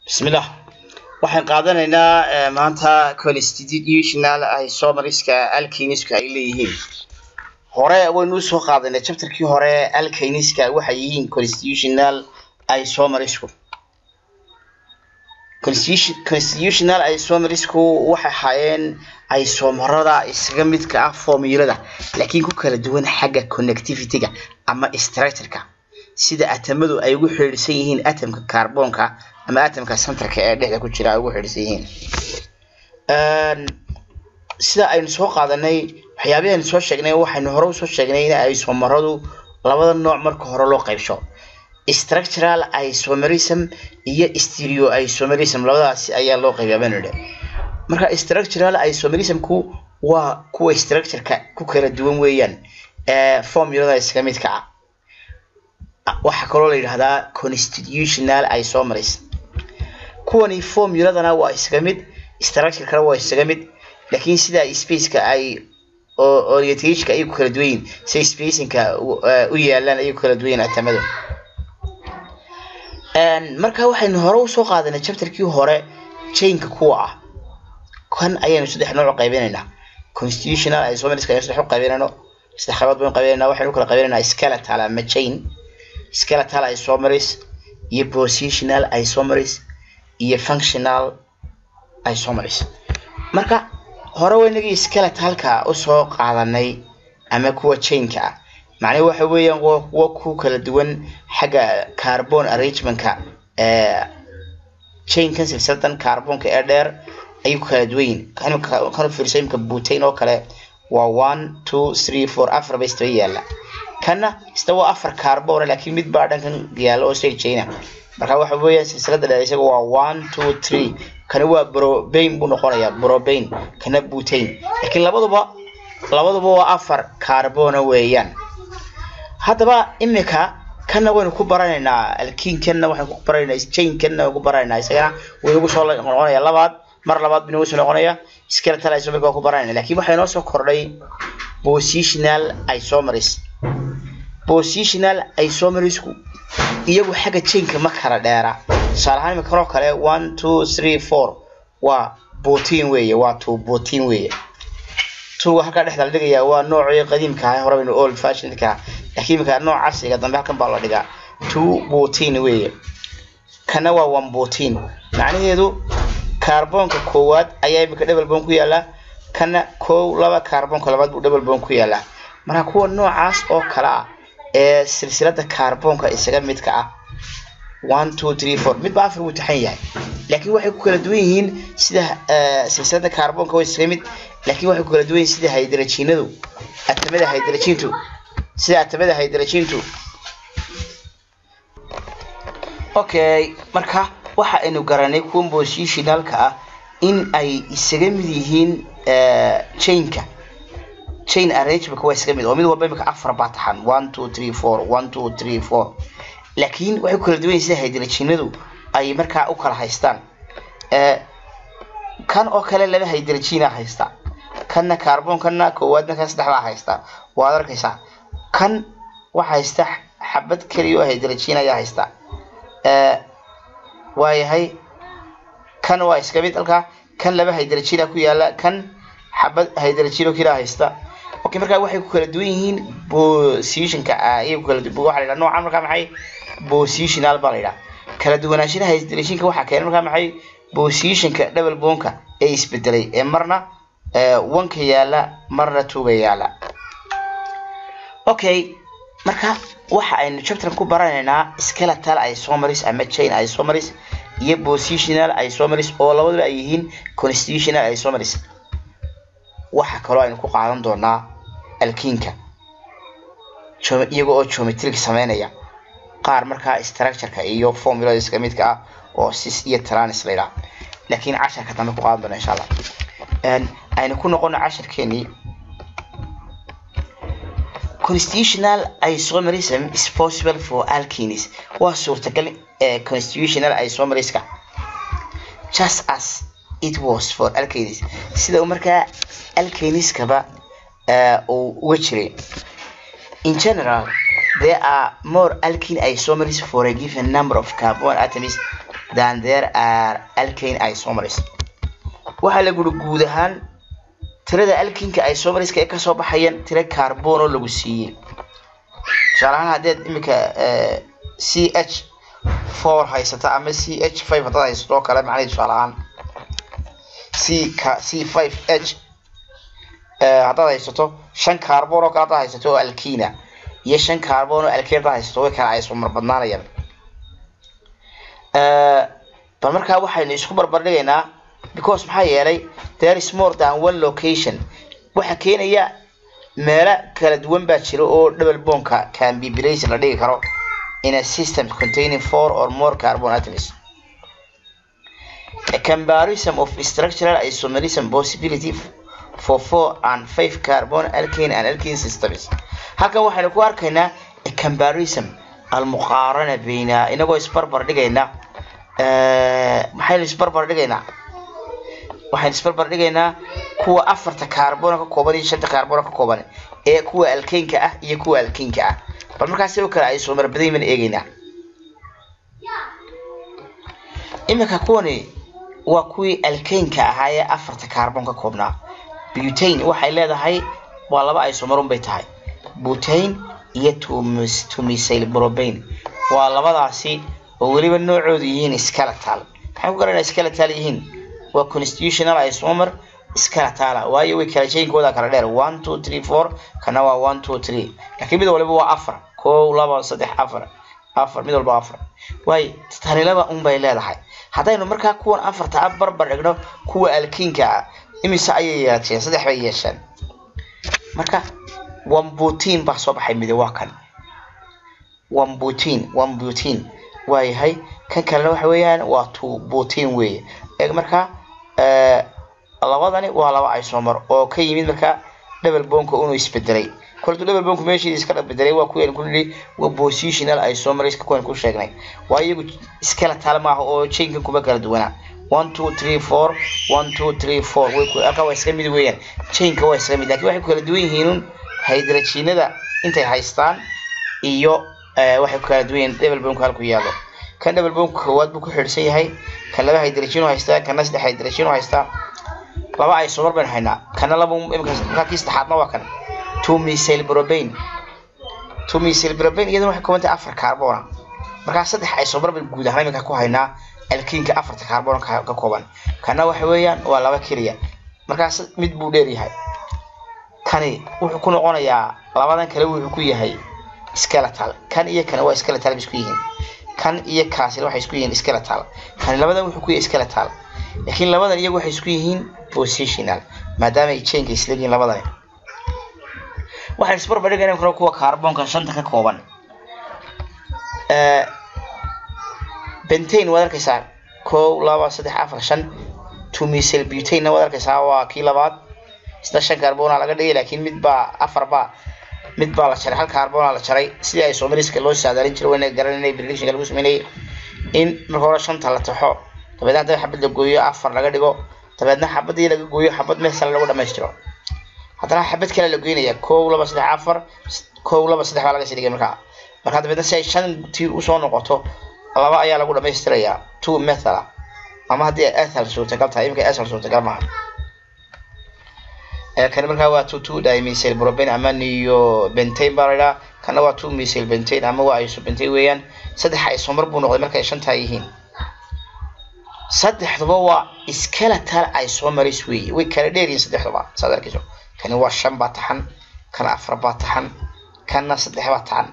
bismillah waxaan qaadanaynaa maanta constitutional isomeriska alkaniska ay leeyihiin hore waynu usoo qaadanay chapterkii hore alkaniska waxay yihiin constitutional isomerisku constitutional isomerisku waxay ahaayeen isomarada isaga midka ah formulada laakiin ku kala duwan xagga connectivity-ga ama structure-ka sida atamadu ay ugu xidhiidhsan yihiin atomka carbonka ama atomka centerka ee dhexda ku jira ay ugu xidhiidhsan yihiin sida aynu soo qaadanay waxyaabihii aynu soo sheegnay waxaynu hore usoo sheegnay in isomaradu labada nooc marka hore loo qaybsho structural isomerism iyo stereo isomerism labadaasi ayaa loo qaybiyaa baynu idhi marka structural isomerismku waa kuwa structureka ku kala duwan weeyaan formulada iskaga midka ah waxaa kaloo la yidhahdaa constitutional isomerism kuwani formuladana waa isaga mid structurekana waa isaga mid laakiin sida spaceka ay orientationka ayay ku kala duwan yihin siday spacingka u yaalaan ayay ku kala duwan yihin atamadu marka waxaynu hore usoo qaadanay chapterkii hore chainka kuwa ah kan ayaynu saddex nooc u qaybinaynaa constitutional isomeriska aynu saddex u qaybinayno saddex qaybood baynu qaybinaynaa waxaynu u kala qaybinaynaa skeletal ama chain skeletal isomeris iyo positional isomeris iyo functional isomeris marka hore waynagii skeletalka usoo qaadanay ama kuwa chainka ah macnaha waxa weeyaan waa kuwa ku kala duwan xagga carbon arrangementka chainkan silsiladan carbonka ee dheer ayay ku kala duwan yihin kan fiirso imka butane oo kale waa one two three four afar ba istaba yaala kanna isna waa afar carbon laakiin mid baa dhankan yaala oo shay chaina marka waxa weeyaan silsilada dheer isaga waa one two three kana waa brobane buu noqonayaa brobane kana butane laakiin labaduba labaduba waa afar carbona weeyaan haddaba imika kanna waynu ku baranaynaa alkiinkanna waxaynu ku baranaynaa chainkanna waynu ku baranaynaa isagana wuu nagu soo noqonaya labaad mar labaad buu nagu soo noqonaya skeletal isomeris waa ku baranayna laakiin waxaa inoo soo kordhay positional isomeris positional isomerisku iyagu xagga chainka ma kala dheera tusaale ahaan imika kanoo kale one two three four waa botin weeye waa two botin weeye tuga halkaa dhexda la dhigayaa waa noocii qadiimka ah hore baynu old fashionka laakiin imika nooc casriga dambe halkan baa la dhigaa two botin weeye kana waa one botin macnaheedu carbonka koowaad ayaa imika double bone ku yaala kana kow laba carbonka labaad buu double bone ku yaalaa marka kuwa noocaas oo kale ah ee silsilada carbonka isaga midka ah one two three four midba afar wuu taxan yahay laakiin waxay ku kala duwan yihiin sida silsilada carbonka waa isaga mid laakiin waxay ku kala duwan yihiin sida hydrogenadu atamada hydrogentu sida atamada hydrogentu okay marka waxa aynu garanay kuwa positionalka ah in ay isaga mid yihiin chainka chain arrangementka waa isaga mid oo mid walba imika afar baa taxan one two three four one two three four laakiin waxay ku kala duwan yihin sida hydrogenadu ay markaa u kala haystaan kan oo kale laba hydrogena haysta kanna carbonkanna koowaadna kan saddexdaa haysta waad arkaysaa kan waxa haysta xabad keliya oo hydrogen ayaa haysta waayahay kan waa iska mid halkaa kan laba hydrogena ku yaala kan xabad hydrogeno keliya haysta okay markaa waxay ku kala duwan yihiin positionka ayay ku kala waxa la yidhaha noocan markaa maxay positional baa la yidhaha kala duwanaanshaha hydrogenka waxaa keenay markaa maxay positionka double bonka ee isbedelay ee marna wanka yaala marna tuga yaala okay marka waxa aynu chapteran ku baranaynaa skeletal isomeris ama chain isomeris iyo positional isomeris oo labaduba ay yihiin constitutional isomeris waxa kaloo aynu ku qaadan doonaa alkiinka iyaga oo geometric sameynaya qaar markaa structureka iyo formulada iska midka ah oo sis iyo tranis la yidhaha laakiin casharka dambe ku qaadan doona insha allah aynu ku noqono casharkeenii constitutional isomerism is possible for alkenes waa suurtagal ee constitutional isomeriska just as it was for alkenes sida uu markaa alkeniskaba uu uga jiray in general there are more alkene isomers for a given number of carbon atoms than there are alkane isomers waxaa la guri guud ahaan tirada alkinka isomerska ee kasoo baxayaan tira carbon oo lagu siiyey tusaale ahaan haddeed iminka c h four haysata ama c h five haddaad haysato oo kale macnaheed tusaale ahaan c ka c five h haddaad haysato shan carbon oo kale haddaad haysato oo alkina iyo shan carbon oo alkina haddaad haysato way kala isomer badnaanayaan bal markaa waxaynu isku barbardhigaynaa because maxaa yeelay there is more than one location waxa keenaya meelo kala duwan baa jira oo double bonka can be placed la dhigi karo in a system containing four or more carbon atoms a comparison of structural isomerism possibility for four and five carbon alkane and alkane systems halkan waxaynu ku arkaynaa a comparison almuqaarana bayna inagoo isbarbar dhigayna maxaynu isbarbar dhigaynaa waxaynu isbarbar dhigaynaa kuwa afarta carbona ka kooban iyo shanta carbona ka kooban ee kuwa alkeynka ah iyo kuwa alkeynka ah bal markaas sidoo kale ay soo marbaday mana eegaynaa iminka kuwani waa kuwii alkeynka ahaa ee afarta carbon ka koobnaa butane waxay leedahay waa laba isomarun bay tahay butane iyo tumisyl brobane waa labadaasi oo weliba noocoodu yihiin skeletal maxaan ku garanaa skeletal yihiin waa constitutional isomer skeletala waayo way kala jeynkooda kala dheer one two three four kana waa one two three laakiin mid waliba waa afar kow laba saddex afar afar mid walba afar waayo tani laba un bay leedahay haddaynu markaa kuwan afarta a barbar dhigno kuwa alkiinka ah imise ayay yeesheen saddex bay yeesheen marka one butin baa soo baxay midi waa kan one butin one butin waayahay kan kalena waxa weeyaan waa two butin weeye eeg markaa labadani waa laba isomer oo ka yimid markaa double bonka inuu isbedelay koltu double bonku meeshiisa iska bedelay waa kuwaynu ku nidhi waa positional isomeriska kuwaynu ku sheegnay waa iyagu skeletal maaha oo chainkan kuma kala duwanaa one two three four one two three four way ku halkaa waa iska mid weeyaan chainka waa iska mid laakiin waxay ku kala duwan yihiin hydrogenada intay haystaan iyo waxay ku kala duwan yihiin double bonku halku yaallo kan double bonku koowaad buu ku xidhsan yahay kan laba hydrogen haystaa kana saddex hydrogen haystaa laba isomer baynu haynaa kana laba imika kii saddexaadna waa kan two misyl brobane two misyl brobane iyadana waxay kooban tahay afar carbona markaa saddex isomer baynu guud ahaan iminka ku haynaa alkiinka afarta carbon ka kooban kana waxa weeyaan waa laba keliya markaas mid buu dheer yahay kani wuxuu ku noqonayaa labadan kale wuxuu ku yahay skeletal kan iyo kana waa skeletal bay isku yihiin kan iyo kaasina waxay isku yihiin skeletal kani labadan wuxuu ku yahay skeletal laakiin labadan iyagu waxay isku yihiin positional maadaama ay chainka isla yihiin labadani waxaan isbarbar dhigayna karo kuwa carbonka shanta ka kooban bentane waad arkaysaa kow laba saddex afar shan tumisyl butane waad arkaysaa waa kii labaad isna shan carbona laga dhigay laakiin mid baa afar baa mid baa la jaray hal carbona la jaray sidii ay somaliska loo saadaalin jiray wayna garananay predictionka lagu sameynayay in marka hore shanta la taxo dabeedna hadda xabad la gooyo afar laga dhigo dabeedna xabadii laga gooyo xabad meel sale lagu dhamaystiro haddana xabad kale la goynaya kow laba saddex afar kow laba saddex baa laga sii dhigay markaa marka dabeedna si ay shan tiir usoo noqoto laba ayaa lagu dhamaystirayaa two methala ama haddii ay ethel suurtagal tahay iminka ethel suurtagal maaha kani markaa waa two two dimethyl propane ama niyo bentane baa la idhaha kana waa two methyl bentane ama waa iso bentane weeyaan saddex isomar buu noqday markay shantaa yihiin saddexduba waa skeletal isomeris weeye way kala dheeryihin saddexduba saad arkayso kani waa shan baa taxan kana afar baa taxan kana saddex baa taxan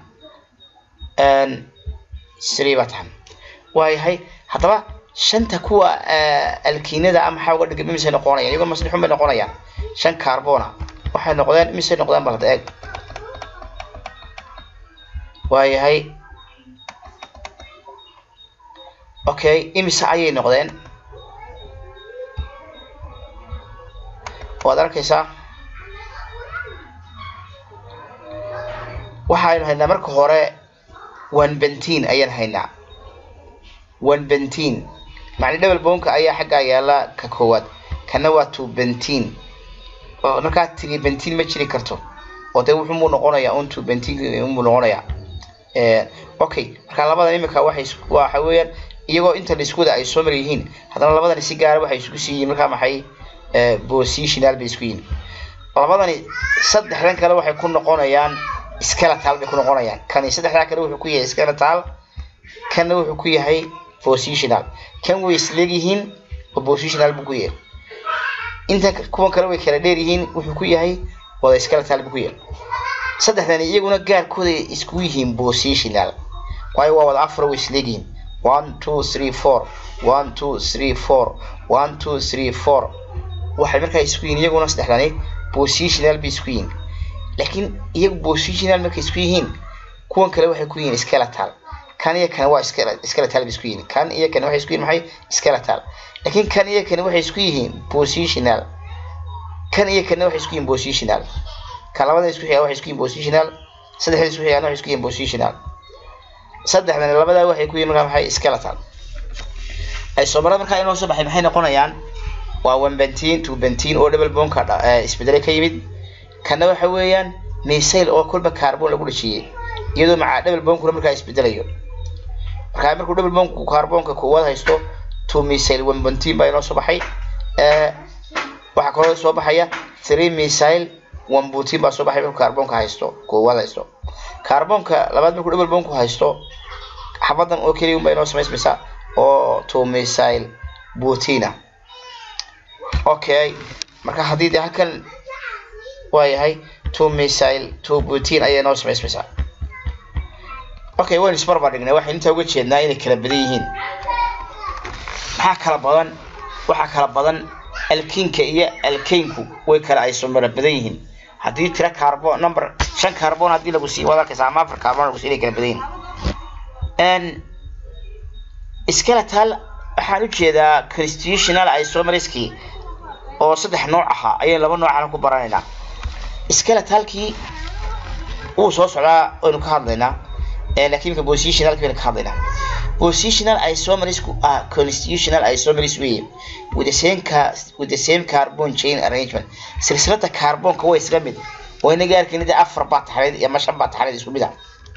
three baa taxan waayahay haddaba shanta kuwa alkiinada a maxaa uga dhigay imisay noqonayaan iyagoo maslixun bay noqonayaan shan carbona waxay noqdeen imisay noqdeen balada eeg waayahay okay imise ayay noqdeen waad arkaysaa waxaynu haynaa marka hore one bentin ayaan haynaa one bentin macni double bonka ayaa xaggaa yaala ka koowaad kana waa two bentin oo markaa tiri bentin ma jiri karto oo dee wuxuu muu noqonayaa un two bentin muu noqonayaa okay marka labadan imika waxay waxa weeyaan iyagoo inta iskuda ay soo mar yihiin haddana labadani si gaara waxay isku sii yihiin markaa maxay positional bay isku yihiin labadani saddexdan kale waxay ku noqonayaan skeletal bay ku noqonayaan kani saddexdaa kale wuxuu ku yahay skeletal kanna wuxuu ku yahay positional kan way isleegyihiin oo positional buu ku yahay inta kuwan kale way kala dheer yihiin wuxuu ku yahay wada skeletal buu ku yahay saddexdani iyaguna gaarkooda isku yihiin positional waayo waa wada afar way isleegyihiin one two three four one two three four one two three four waxay markaa isku yihiin iyaguna saddexdani positional bay isku yihiin laakiin iyagu positional markay isku yihiin kuwan kale waxay ku yihiin skeletal kan iyo kan waa skeletal bay isku yihiin kan iyo kan waxay isku yihiin maxay skeletal laakiin kan iyo kan waxay isku yihiin positional kan iyo kan waxay isku yihiin positional kan labada isku xiga waxay isku yihiin positional saddexda isku xigaan waxay isku yihiin positional saddexdan labada waxay ku yihiin markaa maxay skeletal ay soomarada markaa inoo soo baxay maxay noqonayaan waa one bentin two bentin oo double bonka isbedelay ka yimid kana waxa weeyaan missile oo kolba carbon lagu dhashiyey iyadoo macaa double bonkuna markaa isbedelayo markaa markuu double bonku carbonka koowaad haysto two missile one bentin baa inoo soo baxay waxaa kaloo soo baxaya three missile one butin baa soo baxay markuu carbonka haysto koowaad haysto carbonka labaad markuu double bonku haysto xabadan oo keliya unbaa inoo samaysmaysa oo two missile butina okay marka haddii dee halkan waayahay two missile two butin ayay noo samaysmaysaa okay waynu isbarbar dhignay waxaynu intaa uga jeednaa inay kala badan yihiin maxaa kala badan waxaa kala badan alkiinka iyo alkaynku way kala isomara badan yihiin haddii tira carbon number shan carbon haddii lagu sii wada arkaysa ama afar carbon lagu sii inay kala badan yihiin skeletal waxaan ujeedaa constitutional isomeriskii oo saddex nooc ahaa ayaynu laba noocana ku baranaynaa skeletalkii wuu soo socdaa waynu ka hadlaynaa laakiin ka positionalki baynu ka hadlaynaa positional isomerisku ah constitutional isomeris weeye with the same car with the same carbon chain arrangement silsilada carbonka way isla mid wayna gaarkayna dee afar baa taxnayd ama shan baa taxnayd isku mid ah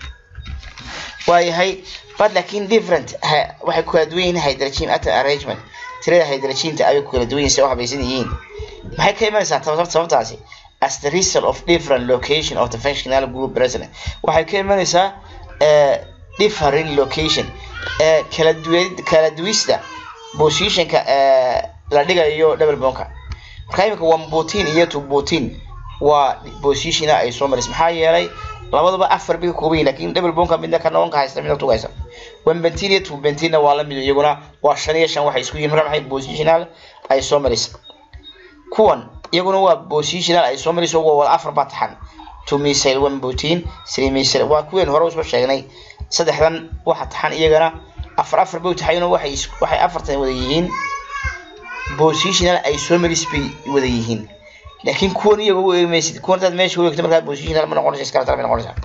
waayahay but laakiin different waxay ku kala duwan yihiin hydrogen atom arrangement tirada hydrogenta ayay ku kala duwan yihiin si u habaysan yihiin maxay ka imanaysaa sababtaasi as the result of different location of the functional group present waxay ka imanaysaa different location kala duwan kala duwista positionka la dhigayo double bonka marka imika one butin iyo two butin waa positiona ay soo maris maxaa yeelay labadaba afar bay ka kooban yihin lakin double bonka midna ka noonka haysta midna tuga haysta one bentin iyo two bentinna waa la mid iyaguna waa shan iyo shan waxay isku yihin marka maxay positional ay soo maris kuwan iyaguna waa positional ay soo maris waa wada afar baa taxan two missile one butin three missile waa kuween hore usoo sheegnay saddexdan waxa taxan iyagana afar afar bay taxayno waxay waxay afartan wada yihiin positional isomeris bay wada yihiin laakiin kuwan iyaga u eegmaysid kuwan hadaad meesha u eegto markaa positional ma noqonaysa skeletal may noqonaysaa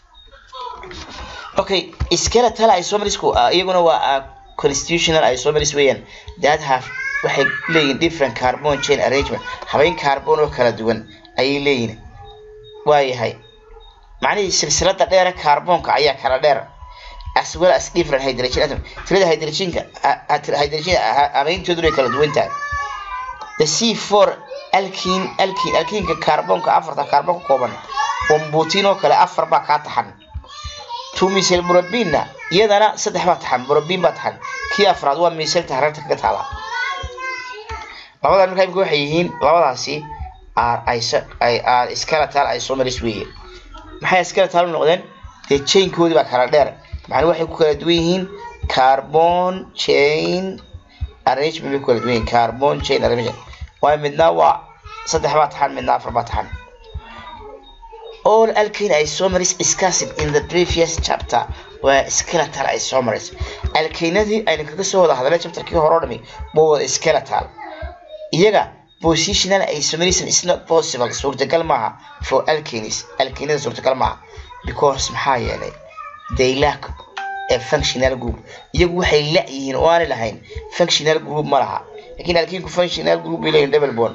okay skeletal isomerisku iyaguna waa constitutional isomeris weeyaan that have waxay leeyihin different carbon chain arrangement habeyn carbon oo kala duwan ayay leeyihin waayahay macnihii silsilada dheere carbonka ayaa kala dheer as well as different hydrogen atom tirada hydrogenka hydrogen habeyntooduna ay kala duwan tahay the c four alkin alkin alkinka carbonka afarta carbon ka kooban wambutin oo kale afar baa kaa taxan two misel murabinna iyadana saddex baa taxan murabin baa taxan kii afraad waa miselta hareerta kaga taala labadan markaa imika waxay yihiin labadaasi are skeletal isomeris weeye maxay skeletal u noqdeen dee chainkoodii baa kala dheer macnuu waxay ku kala duwan yihiin carbon chain arrangement bay ku kala duwan yihiin carbon chain arrangement waayo midna waa saddex baa taxan midna afar baa taxan all alkane isomeris discussed in the previous chapter waa skeletal isomeris alkaynadii aynu kaga soo wada hadalay chapterkii hore o dhami waa wada skeletal iyaga positional isomerism is not possible suurtagal maaha for alkanes alkanada suurtagal maaha because maxaa yeelay they lack a functional group iyagu waxay la yihiin oo aanay lahayn functional group ma laha lakin alkinku functional group bay leeyihin double bond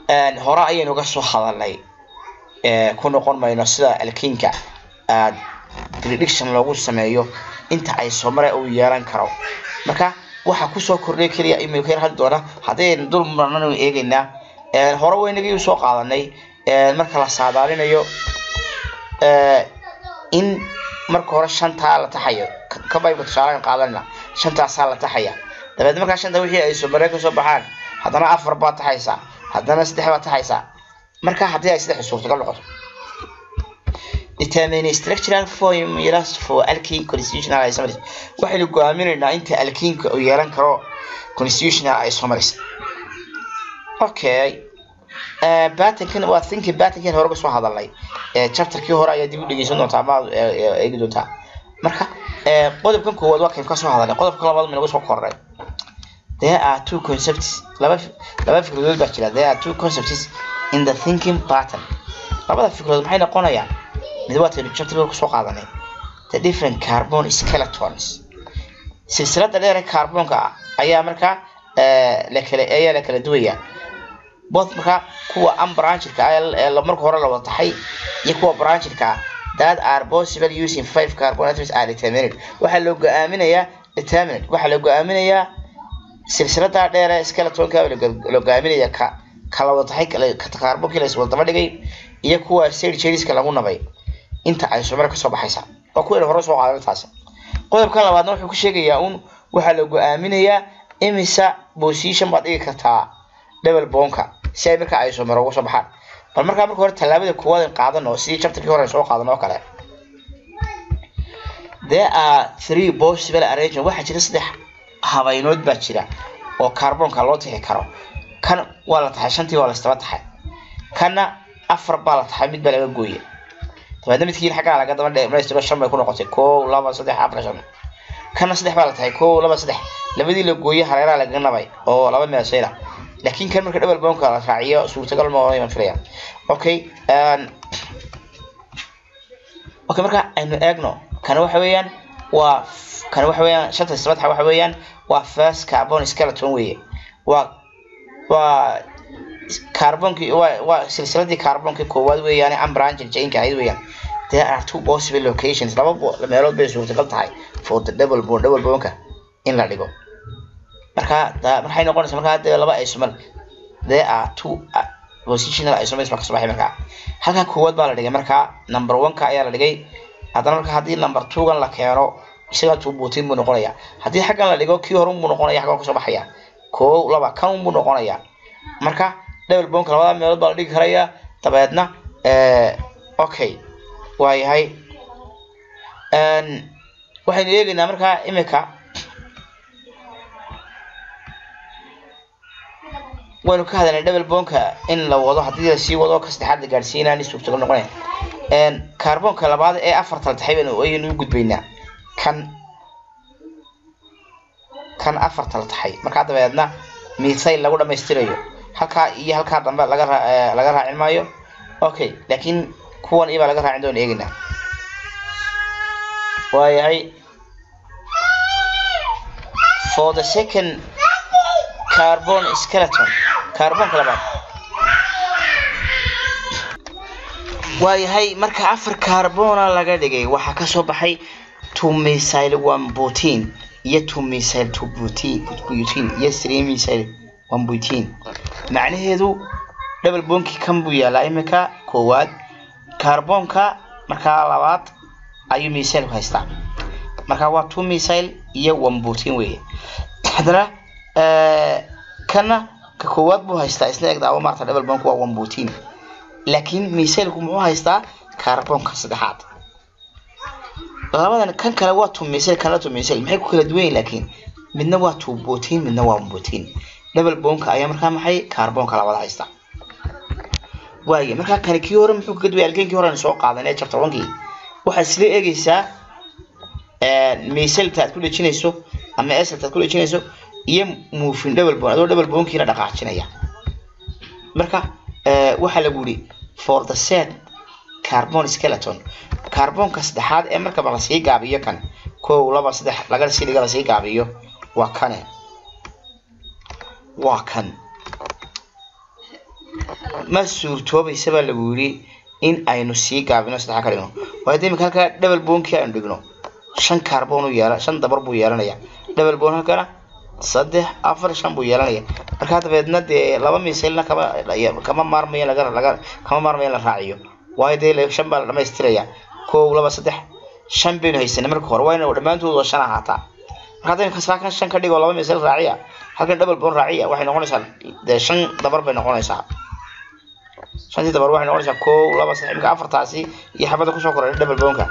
hore ayaynu ga soo hadalnay ku noqon mayno sida alkinka aad prediction loogu sameeyo inta ay somare uu yeelan karo marka waxaa kusoo kordhay keliya imika hadli doona haddaynu dul marnanu eegaynaa hore weynagii soo qaadanay marka la saadaalinayo in marka hore shantaa la taxayo kabayba tusaalahan qaadanayna shantaasaa la taxaya dabeed markaa shanta wixii ay somare kasoo baxaan haddana afar baad taxaysaa haddana saddex baad taxaysaa marka haddii ay saddex suurtagal noqoto determine structural formulas for alkene constitutional isomeres waxaynu go'aaminaynaa inta alkenka uu yeelan karo constitutional isomeres okay batankan waa thinking batankan hore kasoo hadalnay chapterkii hore ayaa dib u dhegeysan doontaa ama eegi doontaa marka qodobkan koowaad waa kayn kasoo hadalnay qodobka labaad minagu soo kornay there are two concepts laba laba fikradood baa jira there are two concepts in the thinking pattern labada fikradood maxay noqonayaan mid waa taynu chapterka kusoo qaadanay the different carbon skeletons silsilada dheer ee carbonka ayaa markaa la kala ayaa la kala duwaya both markaa kuwa unbranchedka ah ee marka hore la wada taxay iyo kuwa branchedka ah that are possible using five carbon atoms are determined waxaa loo go-aaminayaa determined waxaa loo go-aaminayaa silsilada dheer ee skeletonka loo go-aaminaya ka kala wada taxay carbonki la iswada daba dhigay iyo kuwa side chaiska lagu nabay inta ay somare kasoo baxaysa waa kuwayna hore soo qaadan taasi qodobka labaadna wuxuu ku sheegayaa un waxaa la go-aaminayaa imisa position baad dhigi kartaa double bonka si ay markaa ay somare uga soo baxaan bal markaa marka hore tallaabada koowaad aan qaadano sidii chapterkii hore soo qaadan oo kale there are three possible arrangement waxaa jira saddex habaynood baa jira oo carbonka loo tixi karo kan waa la taxay shantii waa la istaba taxay kanna afar baa la taxay mid baa laga gooye dabeedna midkiin xaggaa laga daba dhamaystiro shan bay ku noqotay kow laba saddex afar shan kana saddex baa la tahay kow laba saddex labadii la gooye hareeraha lagaga nabay oo laba meesayna laakiin kan marka double bonka la raaciyo suurtagal ma oran filaya okay okay marka aynu eegno kana waxa weeyaan waa kana waxa weeyaan shanta isbadxa waxa weeyaan waa first carbon skeleton weeye waa waa carbonki waa waa silsiladii carbonki koowaad weeyaan unbranched chainka ahayd weeyaan there are two possible locations laba meelood bay suurtagal tahay for the double bone double boneka in la dhigo marka maxay noqonaysaa markaa dee laba isomer there are two positional isomers baa kasoo baxay markaa halkan koowaad baa la dhigay markaa number one-ka ayaa la dhigay haddana marka haddii number two-gan la keeno isaga two buutin buu noqonayaa haddii xaggan la dhigo kii hore unbuu noqonaya xaggan kasoo baxaya koow laba kan unbuu noqonayaa marka double bonka labada meelood baa la dhigi karayaa dabeedna okay waa yahay waxaynu eegaynaa markaa imika waynu ka hadalnay double bonka in la wado haddii la sii wado ka saddexaad la gaadhsiinaa ni suurtagal noqonaya carbonka labaad ee afarta la taxay baynu ayaynu u gudbaynaa kan kan afarta la taxay markaa dabeedna mithayl lagu dhamaystirayo halkaa iyo halkaa dambe laga raa laga raacin maayo okay laakiin kuwan ibaa laga raacin doona eegaynaa waayahay for the second carbon skeleton carbonka labaad waayahay marka afar carbona laga dhigay waxaa kasoo baxay two misyl one protein iyo two misyl two protein butene iyo three misyl one protein macnaheedu double bonki kan buu yaalaa imika koowaad carbonka markaa labaad ayuu misyl ku haystaa markaa waa two misyl iyo one protein weeye haddana kana ka koowaad buu haystaa isna egdaabo maarta double bonk waa one protein laakiin misailku muxuu haystaa carbonka saddexaad labadan kan kale waa two misail kana two misail maxay ku kala duwan yihin laakiin midna waa two protein midna waa one protein double bonka ayaa markaa maxay carbonka labada haystaa waaye markaa kani kii hore muxuu kaga duway alkeenkii hore soo qaadanay chapter onkii waxaad isla eegaysaa misailta aad ku dhejinayso ama eselta aad ku dhejinayso iyo muufin double bone adoo double bonkiina dhaqaajinaya marka waxaa lagu yidhi for the set carbon skeleton carbonka saddexaad ee markaba lasii gaabiyo kan kow laba saddex laga sii dhiga lasii gaabiyo waa kane waa kan ma suurtoobaysa baa lagu yidhi in aynu sii gaabino saddexa ka dhigno waayo dee imika halkaa double boonkii aynu dhigno shan carbon uu yeela shan dabar buu yeelanaya double bone halkana saddex afar shan buu yeelanaya markaa dabeedna dee laba misailna kama kama maarmaya laga laga kama maarmaya in la raaciyo waayo dee shan baa la dhamaystiraya kow laba saddex shan baynu haysanay marka hore waa ina dhammaantood waa shan ahaataa marka hadda imika saakan shan ka dhigo laba misail raaciya halkan double bone raaciya waxay noqonaysaa dee shan dabar bay noqonaysaa shantii dabar waxay noqonaysaa kow laba saddex imika afartaasi iyo xabadda kusoo koray double boneka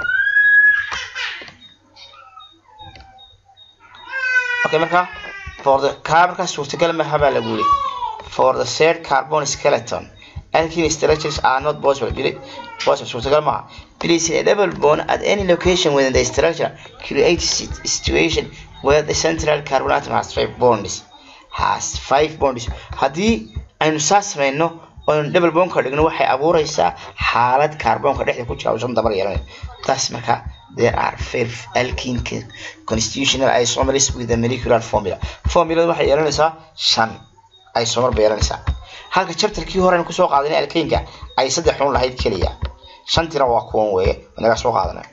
okay marka for the kaa markaa suurtagal maha baa lagu yiri for the third carbon skeleton alkene structures are not possible bili possible suurtagal maha please a double bond at any location within the structure creates a situation where the central carbon atom has five bonds has five bonds haddii aynu saas samayno oynu double bond ka dhigno waxay abuureysaa xaalad kaarboonka dhexda ku jira oo shan dabar yeelanaya taas marka there are five alkene constitutional isomers with the molecular formula formulada waxay yeelanaysaa shan isomer bay yeelanaysaa halka chapterkii hore aynu kusoo qaadanay alkenka ay saddex xun lahayd keliya shantina waa kuwan weeye inaga soo qaadanay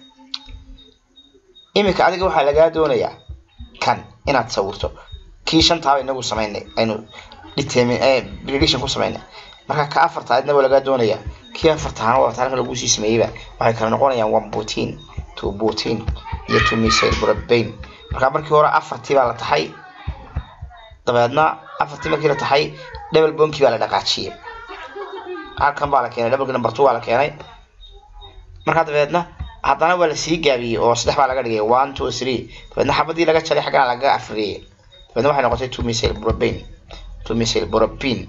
iminka adiga waxaa lagaa doonayaa kan inaad sawirto kii shantaaba inagu samaynay aynu prediction ku samaynay marka ka afarta adna waa lagaa doonayaa kii afartaana waa halka lagu sii sameeyeyba waxay kala noqonayaan one protein two protein iyo two methyl propane marka markii hore afartii baa la taxay dabeedna afartii markii la taxay double bonkii baa la dhaqaajiyey halkan baa la keenay double number two baa la keenay markaa dabeedna haddana waa lasii gaabiyey oo saddex baa laga dhigay one two three dabeedna xabadii laga jaray xaggana laga afriyey dabeedna waxay noqotay two methyl propane two methyl propane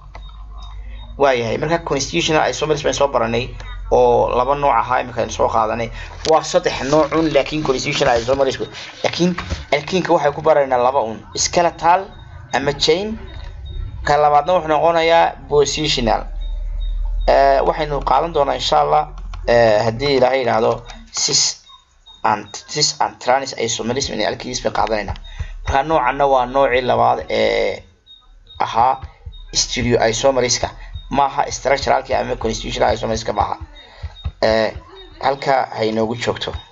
waayahay marka constitutional isomers baan soo baranay oo laba nooc ahaa imika aynu soo qaadanay waa saddex noocun laakiin constitutional isomers laakiin alkiinka waxay ku baraynaa laba un skeletal ama chain ka labaadna wuxuu noqonayaa positional waxaynu qaadan doonaa insha allah haddii ilaahay yidhaahdo sis and sis and trans isomerism in alkiis bay qaadanaynaa marka noocanna waa noocii labaad ee ahaa stereo isomeriska maaha structuralki ama constitutional isomerska maaha halka ha inoogu joogto